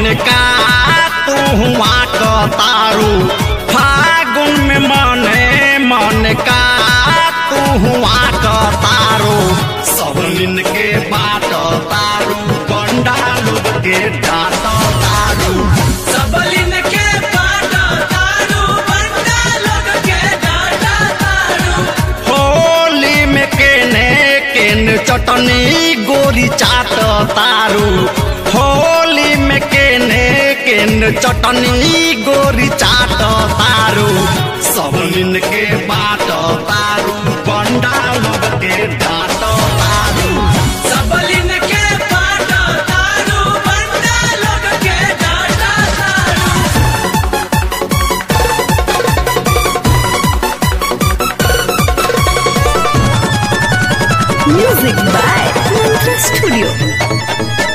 का तू हुआ क तारू फागुन में मने मन का तू हुआ क तारू सब दिन के बाट तारू गंडा लोग के डाट तारू सबलिन के पाटा तारू बंडा लोग के डाटा तारू होली में केने केने चटनी गोरी चाट तारू होली में केने केने चटनी गोरी चाट तारू सब दिन के बाट तारू बंडा लोग के डाट तारू सबलिन के पाटा तारू बंडा लोग के डाटा तारू Music by Mantra Studio.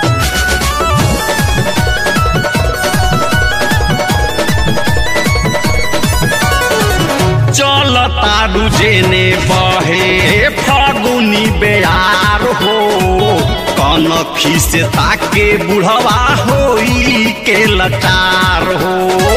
चल तारू जेने बहे फागुनी बेयार हो कनखी से ताके बुढ़वा होई के लचार हो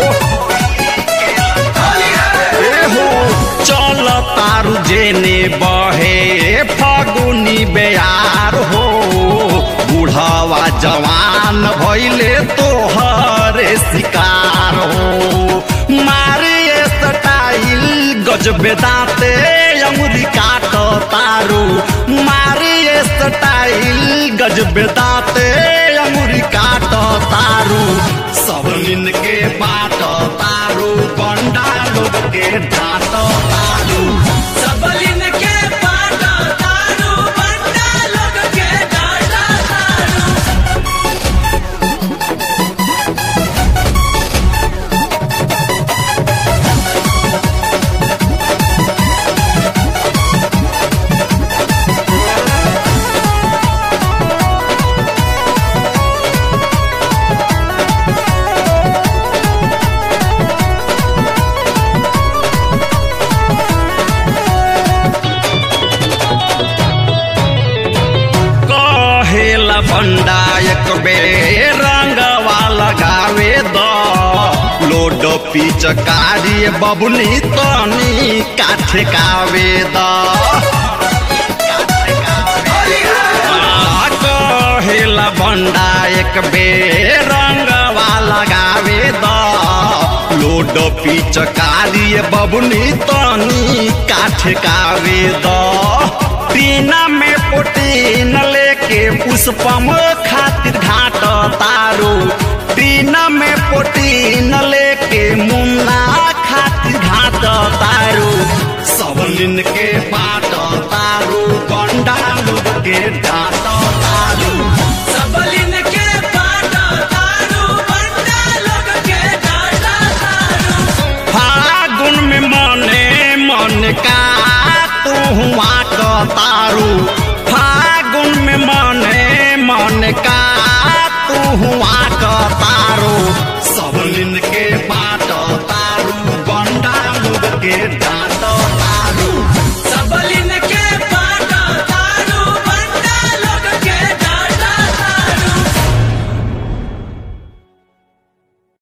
ए हो चल तारू जेने बहे फागुनी बेयार हो बुढ़वा जवान भइले तोहरे शिकार हो मारे स्टाइल गजबे दाते अंगुरी काट तारू मारे स्टाइल गजबे दाते अंगुरी काट तारू सब दिन के बाट तारू बंडा लोग के डाट तारू सबलिन के पाटा तारू बंडा लोग के डाटा तारू कहेला भंडा एक बेर रंगवा लगावे द लोड पिचकारी बबुनी तनी काठे कावे द आ, कहेला भंडा एक बेर रंगवा लगावे द लोड पिचकारी बबुनी तनी काठे कावे द पीना में प्रोटीन लेके पुष्पम खातिर घाट तारू पीना में प्रोटीन लेके मुन्ना खातिर घाट तारू सब दिन के बाट तारू गंडा लोग के डाट तारू सबलिन के पाटा तारू बंडा लोग के डाटा तारू फागुन में मने मन का तू हुआ क तारू फागुन में मने मन का तू हुआ क तारू सब दिन